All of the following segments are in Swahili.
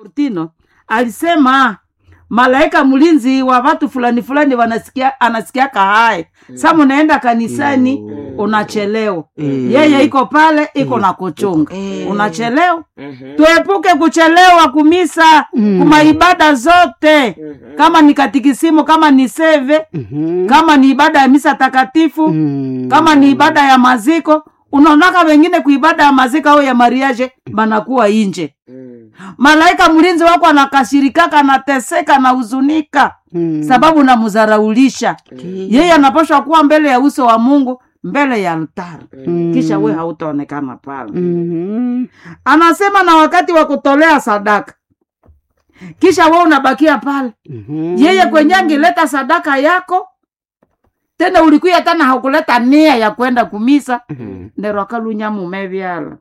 Ortino alisema malaika mlinzi wa watu fulani fulani wanasikia anasikia kahae sa munaenda kanisani unachelewa yeye iko pale iko na kuchunga unachelewa tuepuke kuchelewa kumisa kuma ibada zote kama ni katikisimu kama ni seve kama ni ibada ya misa takatifu kama ni ibada ya maziko unaonaka wengine kuibada ya maziko au ya mariaje banakuwa inje malaika mlinzi wako anakashirikaka anateseka anahuzunika sababu namuzaraulisha yeye anapashwa kuwa mbele ya uso wa mungu mbele ya altari kisha we hautaonekana pale anasema na wakati wa kutolea sadaka kisha we unabakia pale yeye kwenye angileta sadaka yako tena ulikuya tena haukuleta nia ya kwenda kumisa ndero akalunya mume vyala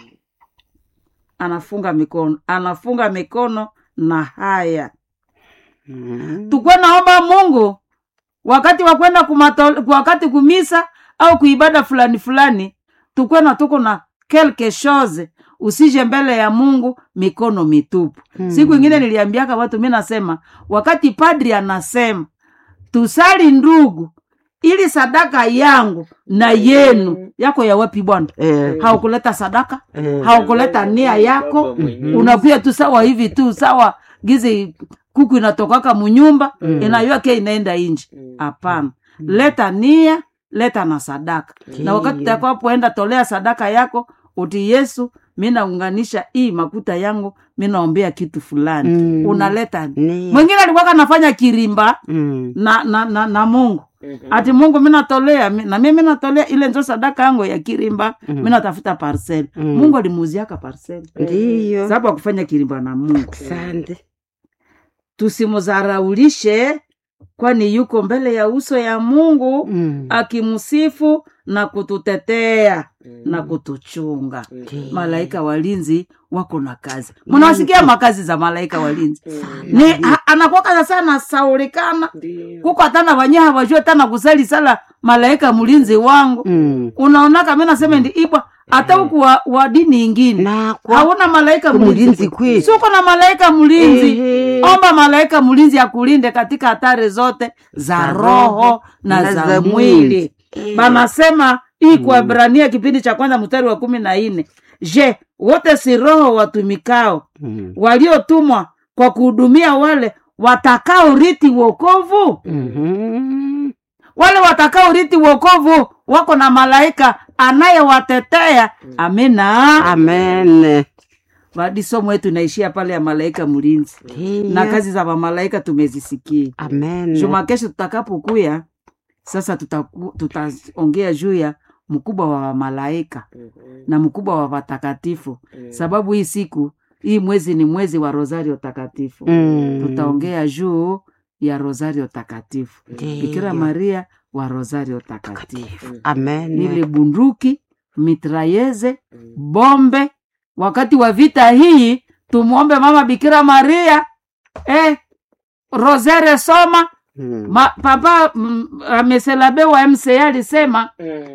anafunga mikono anafunga mikono na haya tukwe naomba mungu wakati wa kwenda kumato- wakati kumisa au kuibada fulani fulani tukwe na tuko na quelque chose usije mbele ya mungu mikono mitupu siku ingine niliambiaka watu mi nasema wakati padri anasema tusali ndugu ili sadaka yangu na yenu yako ya wapi bwana haukuleta sadaka haukuleta nia yako unakuya tu sawa hivi tu sawa gizi kuku inatokaka munyumba inayoake inaenda inji hapana leta nia leta na sadaka na wakati utakapoenda tolea sadaka yako uti yesu mi naunganisha hii makuta yangu mi naombea kitu fulani Mm. unaleta Ni- mwingine alikuwaka nafanya kirimba Mm. na, na, na, na mungu ati mungu minatolea mi- na mimi natolea ile njo sadaka yangu ya kirimba mi natafuta parsel mungu alimuuziaka parsel ndiyo sababu akufanya kirimba na mungu asante tusimuzaraulishe kwani yuko mbele ya uso ya mungu Mm. akimsifu na kututetea na kutuchunga malaika walinzi wako na kazi mnawasikia makazi za malaika walinzi ni ha- anakuwaka sasa anasaulikana kuko hatana wanye hawajue tana kusali sala malaika mlinzi wangu Mm. unaonaka mi nasema ndi ibwa hata huku wa, wa dini ingine na kwa hauna malaika Mlinzi mlinzi kweli. suko na malaika mlinzi Ehe. omba malaika mlinzi akulinde katika hatari zote za Za roho roho na na za za mwili mwili. banasema hii kuabrania kipindi cha kwanza mstari wa kumi na nne je wote si roho watumikao Mm. waliotumwa kwa kuhudumia wale watakao riti wokovu Mhm. wale watakao riti wokovu wako na malaika anayewatetea amina amen badi somo yetu inaishia pale ya malaika mlinzi na Ndiyo. kazi za mamalaika tumezisikia amen juma kesho tutakapokuya sasa tutaku- tutaongea juu ya mkubwa wa malaika na mkubwa wa watakatifu sababu hii siku hii mwezi ni mwezi wa rosario takatifu Mm. tutaongea juu ya rosario takatifu Ndiyo. bikira maria wa rosario takatifu amen ile bunduki mitrayeze bombe wakati wa vita hii tumwombe mama bikira maria eh, rosere soma Mm. Ma, papa mm, ameselabe wa mca alisema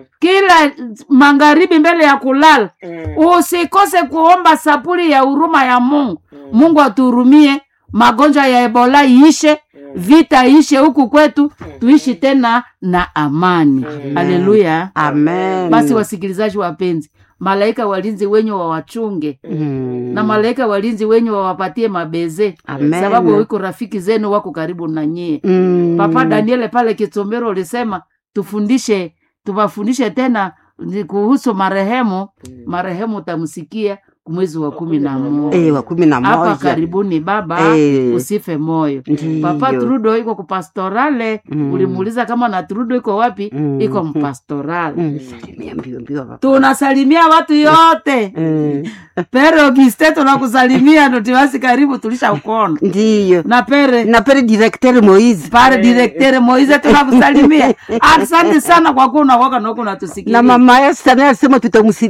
kila magharibi mbele ya kulala usikose kuomba sapuli ya huruma ya mungu mungu atuhurumie magonjwa ya ebola iishe vita iishe huku kwetu tuishi tena na amani haleluya amen basi wasikilizaji wapenzi malaika walinzi wenye wawachunge Mm. na malaika walinzi wenye wawapatie mabeze Amen. sababu wiko rafiki zenu wako karibu na nyie Mm. papa daniele pale kitombero ulisema tufundishe tuwafundishe tena ni kuhusu marehemu marehemu utamsikia mwezi wa kumi na moja Eh, wa kumi na hapa moja karibuni baba Eh. usife moyo Ndiyo. papa trudo iko kupastorale Mm. ulimuuliza kama na trudo iko wapi Mm. iko mpastorale Mm, salimia mbio mbio papa. tunasalimia watu yote Eh, pere ogiste tunakusalimia notiwasi karibu tulisha ukona ndiyo na pere na pere directeur moise pare direktere moize tunakusalimia asante sana kwa kuwa unakoka naku na natusikia mama Esther naye alisema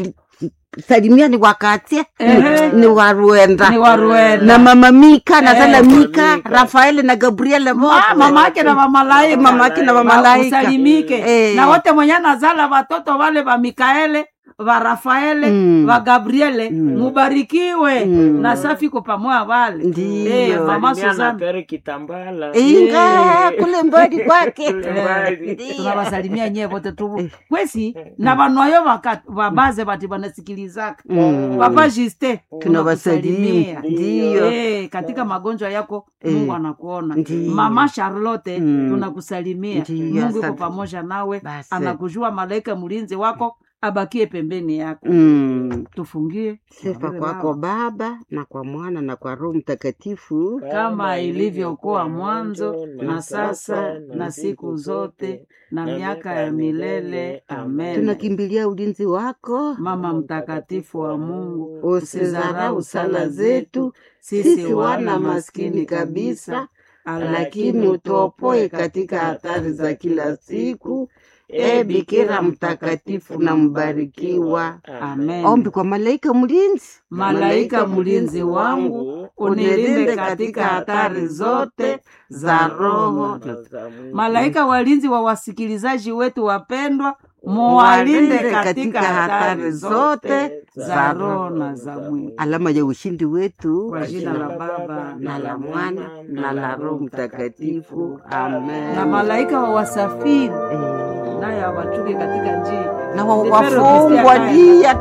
tutamsalimia ni wakatie Ehe. ni wa Rwenda ni waruena na mama Mika na Eh, Zala mama Mika Rafael na Gabriel Ma- mama yake na mamalaika Mama yake na mamalaika. usalimike Eh. na wote mwenye nazala watoto wale wa mikaele va rafaele Mm. va gabriele Mm. mubarikiwe Mm. na safi ko pamoja vale Ndiyo. Eh, mama Salimia na Suzana Pere Kitambala. inga kule mbali kwake Kule mbali. Ndiyo. tunawasalimia nyie vote tu kwesi na vanwayo vaka- vabaze vati vanasikilizaka Mm. papa juste Tunawasalimia. Ndiyo. Eh, katika magonjwa yako Eh. mungu anakuona Ndiyo. mama charlotte Mm. tunakusalimia Ndiyo, mungu iko asante. pamoja nawe Basi. anakujua malaika mlinzi wako abakie pembeni yako Mm. tufungie sifa Tuombe kwako Baba. baba na kwa mwana na kwa roho mtakatifu kama ilivyokuwa mwanzo na sasa na siku zote na miaka ya milele amen tunakimbilia ulinzi wako mama mtakatifu wa mungu usizarau sala zetu sisi wana maskini kabisa lakini utuopoe katika hatari za kila siku e bikira mtakatifu na mbarikiwa amen ombi kwa malaika mlinzi malaika mlinzi wangu unilinde katika hatari zote za roho malaika walinzi wa wasikilizaji wetu wapendwa muwalinde katika hatari zote za roho na za mwili alama ya ushindi wetu kwa jina la baba na la mwana na la roho mtakatifu amen na malaika wa wasafiri Eh, naye awachunge katika njia na wa- Zipero wafungwa Kristiana. dia